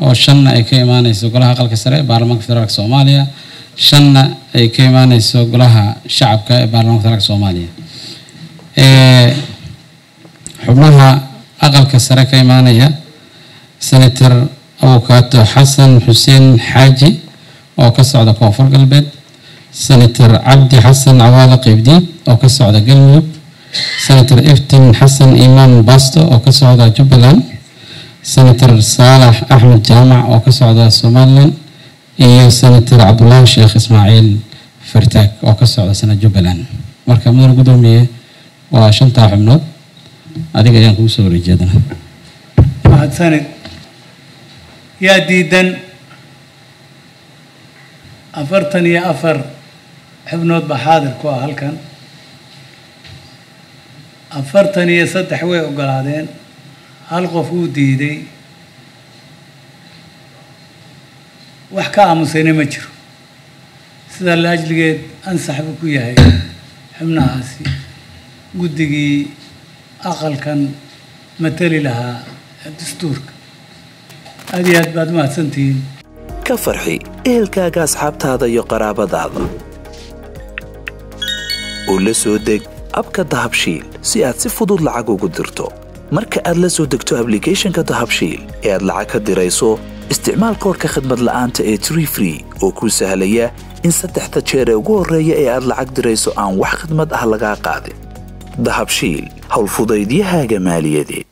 oo shanna ay ka imaaneyso golaha aqalka sare ee baarlamaanka federaalk soomaaliya shanna ay ka imaaneyso golaha shacabka ee baarlamaanka federaalk soomaaliya xubnaha aqalka sare ka imaanaya senator abukaato xasan xuseen xaaji oo ka socda koonfur galbeed senator cabdi xasan cawaale qeybdiid oo ka socda galmudug senator iftin xasan imaan basto oo ka socda jubbaland senator saalax axmed jaamac oo ka socda somalilan iyo senator cabdulaahi sheekh ismaaciil fartaag oo ka socda sana jubbaland marka mudane guddoomiye waa shantaa xubnood adiga ayaan kugu soo wareejeedana mahadsanid yaa diidan afartan iyo afar xubnood baa xaadir ku ah halkan afartan iyo saddex way ogolaadeen hal qof wuu diiday wax ka aamusayna ma jiro sidaa la ajligeed ansax buu ku yahay xubnahaasi guddigii aqalkan matali lahaa dastuurka aad iyo aad baad mahadsantihiin ka farxi ehelkaaga asxaabtaada iyo qaraabadaada oo la soo deg abka dahabshiil si aad si fudud lacag ugu dirto marka aad la soo degto ablicathonka dahabshiil ee aad lacag ka dirayso isticmaal koorka khadmad la'aanta ee tree free oo kuu sahlaya in saddexda jeer ee ugu horreeya ee aad lacag dirayso aan wax khidmad ah lagaa qaadin dahabshiil howlfudaydiyahaaga maaliyadeed